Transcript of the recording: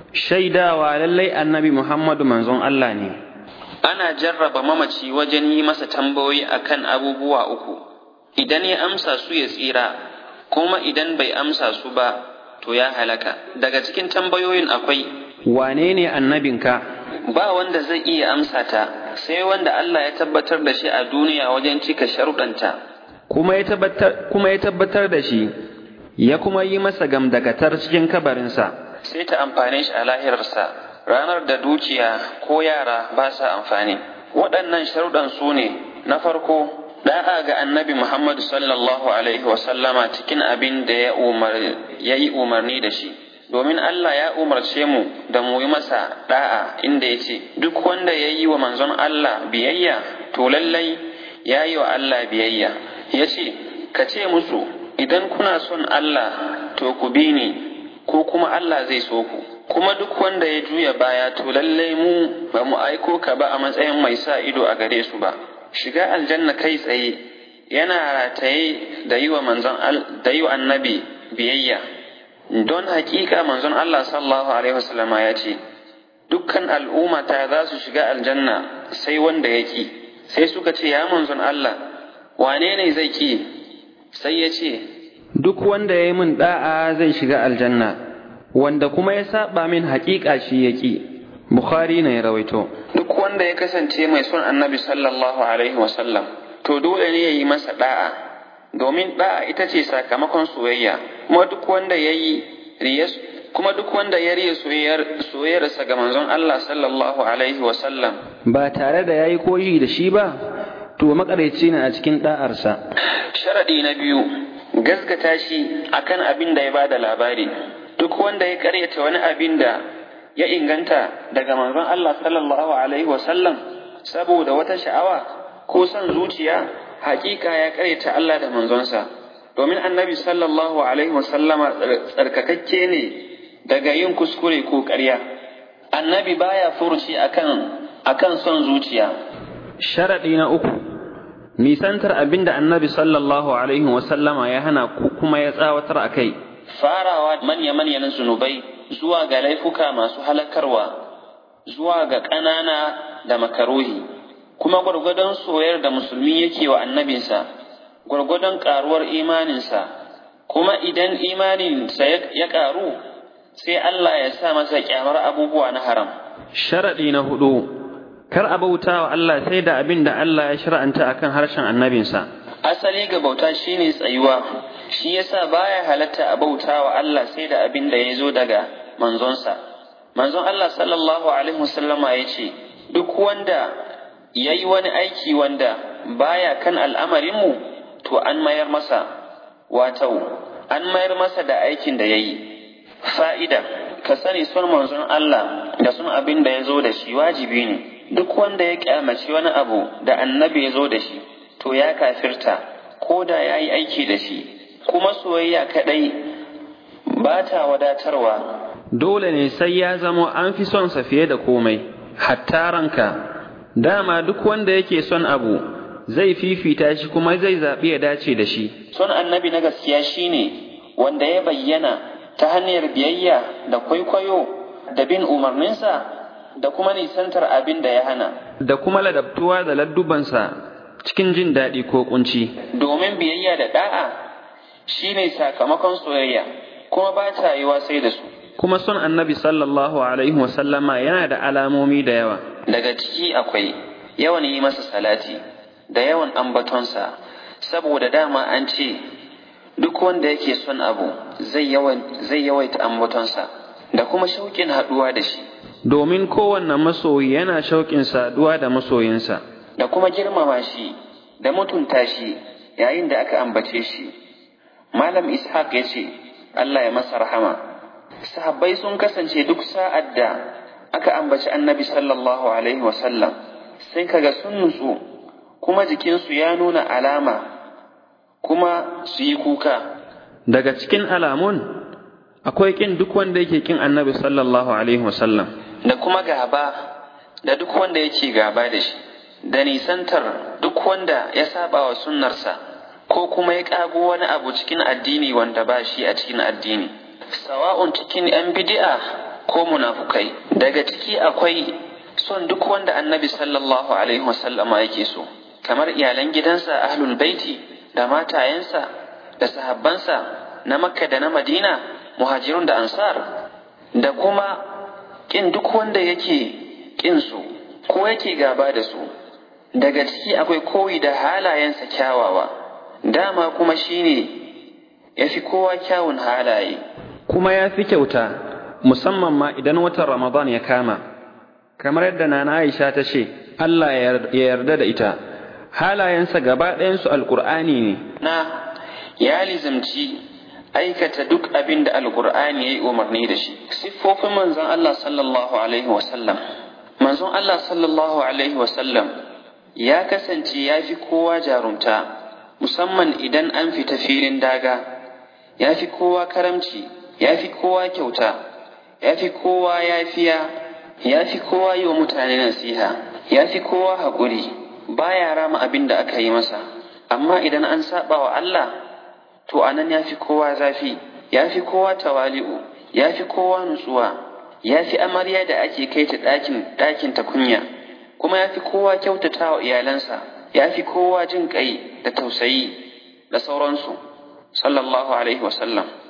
shaidawa lallai annabi Muhammadu manzon Allah ne ana jarraba mamaci wajen yi masa tambayoyi akan abubuwa uku idan ya amsa su ya tsira kuma idan bai amsa su ba to ya halaka daga cikin tambayoyin akwai wane ne annabinka ba wanda zai iya amsa ta sai wanda Allah ya tabbatar da shi a duniya wajen cika sharuɗanta kuma ya tabbatar kuma ya tabbatar da shi ya kuma yi masa gamdakatar cikin kabarinsa sai ta amfane shi a lahirarsa ranar da dukiya ko yara ba sa amfani waɗannan sharuɗan su ne na farko da'a ga annabi Muhammadu sallallahu alaihi wasallama cikin abin da ya yi umarni da shi domin Allah ya umarce mu da mu yi masa da'a inda ya ce duk wanda ya yi wa manzon Allah biyayya to lallai ya yi wa Allah biyayya ya ce ka ce musu idan kuna son Allah to ku bi ni ko kuma Allah zai so ku kuma duk wanda ya juya baya to lallai mu ba mu aiko ka ba a matsayin mai sa ido a gare su ba shiga aljanna kai tsaye yana rataye da yi wa manzon da yi wa annabi biyayya don hakika manzon Allah sallallahu alaihi wasallama ya ce dukkan al'ummata za su shiga aljanna sai wanda ya ki sai suka ce ya manzon Allah wane ne zai ki sai ya ce duk wanda ya yi min da'a zai shiga aljanna wanda kuma ya saba min hakika shi ya ki Bukhari ne ya rawaito. Duk wanda ya kasance mai son annabi sallallahu Alaihi wasallam, to dole ne ya yi masa da'a, domin da'a ita ce sakamakon soyayya, kuma duk wanda ya yi kuma duk wanda ya riya soyayyarsa ga manzon Allah sallallahu Alaihi wasallam. Ba tare da ya yi koyi da shi ba, to makareci ne a cikin da'arsa. Sharaɗi na biyu, gaskata shi akan abin da ya ba da labari. Duk wanda ya karyata wani abin da ya inganta daga manzon Allah sallallahu Alaihi wasallam saboda wata sha'awa ko son zuciya hakika ya karyata Allah da manzonsa domin annabi sallallahu Alaihi wasallama tsarkakakke ne daga yin kuskure ko ƙarya annabi baya furuci akan akan son zuciya sharaɗi na uku nisantar abin da annabi sallallahu Alaihi wasallama ya hana kuma ya tsawatar a kai farawa manya-manyan zunubai zuwa ga laifuka masu halakarwa zuwa ga ƙanana da makaruhi kuma gwargwadon soyar da musulmi yake wa annabinsa gwargwadon ƙaruwar imaninsa kuma idan imaninsa ya ƙaru sai Allah ya sa masa ƙyamar abubuwa na haram sharaɗi na hudu kar a bauta wa Allah sai da abin da Allah ya shar'anta akan harshen annabinsa asali ga bauta shine tsayuwa shi yasa baya halatta a bauta wa Allah sai da abin da ya zo daga manzonsa manzon Allah sallallahu alaihi wasallama ya ce duk wanda ya yi wani aiki wanda baya kan al'amarinmu to an mayar masa wato an mayar masa da aikin da ya yi fa'ida ka sani son manzon Allah da son abin da ya zo da shi wajibi ne duk wanda ya kyamaci wani abu da annabi ya zo da shi to ya kafirta ko da ya yi aiki da shi kuma soyayya kaɗai ba ta wadatarwa. Dole ne sai ya zamo an fi son sa fiye da komai, hatta ranka, dama duk wanda yake son abu zai fifita shi kuma zai zaɓi ya dace da shi. Son annabi na gaskiya shine wanda ya bayyana ta hanyar biyayya da kwaikwayo da bin umarninsa da kuma nisantar abin da ya hana. Da kuma ladabtuwa da laddubansa cikin jin daɗi ko kunci. Domin biyayya da ɗa'a shi ne sakamakon soyayya kuma ba ta yiwa sai da su. Kuma son annabi sallallahu alaihi wasallama yana da alamomi da yawa. Daga ciki akwai yawan yi masa salati da yawan ambatonsa saboda dama an ce duk wanda yake son abu zai yawaita ambatonsa da kuma shauƙin haɗuwa da shi. Domin kowanne masoyi yana shauƙin saduwa da masoyinsa. Da kuma girmama shi da mutunta shi yayin da aka ambace shi. Malam Ishaq ya ce, Allah ya masa rahama. Sahabbai sun kasance duk sa'ad da aka ambaci annabi sallallahu Alaihi wasallam sai kaga sun nutsu kuma jikinsu ya nuna alama kuma su yi kuka. Daga cikin alamun akwai ƙin duk wanda yake ƙin annabi sallallahu Alaihi wasallam. Da kuma gaba da duk wanda yake gaba da shi, da nisantar duk wanda ya saba wa sunnarsa. ko kuma ya ƙago wani abu cikin addini wanda ba shi a cikin addini. Sawa'un cikin ‘yan bidi'a ko munafukai daga ciki akwai son duk wanda annabi sallallahu alaihi wasallama yake so kamar iyalan gidansa ahlul baiti da matayensa da sahabbansa na makka da na madina muhajirun da ansar da kuma kin duk wanda yake kin su ko yake gaba da su daga ciki akwai koyi da halayensa kyawawa dama kuma shine ya fi kowa kyawun halaye kuma ya fi kyauta musamman ma idan watan ramadan ya kama kamar yadda nana aisha ta ce allah ya yarda da ita halayensa gaba ɗayansu alƙur'ani ne na ya lizimci aikata duk abin da alƙur'ani ya yi umarni da shi siffofin manzon allah sallallahu alaihi wasallam manzon allah sallallahu alaihi wasallam ya kasance ya fi kowa jarumta musamman idan an fita filin daga ya fi kowa karamci ya fi kowa kyauta ya fi kowa yafiya ya fi kowa yi wa mutane nasiha ya fi kowa haƙuri baya rama abin da aka yi masa amma idan an saba wa Allah to anan ya fi kowa zafi ya fi kowa tawali'u ya fi kowa nutsuwa ya fi amarya da ake kai ta ɗakin ɗakin ta kunya kuma ya fi kowa kyautata wa iyalansa ya fi kowa jin ƙai da tausayi da sauransu sallallahu alaihi wasallam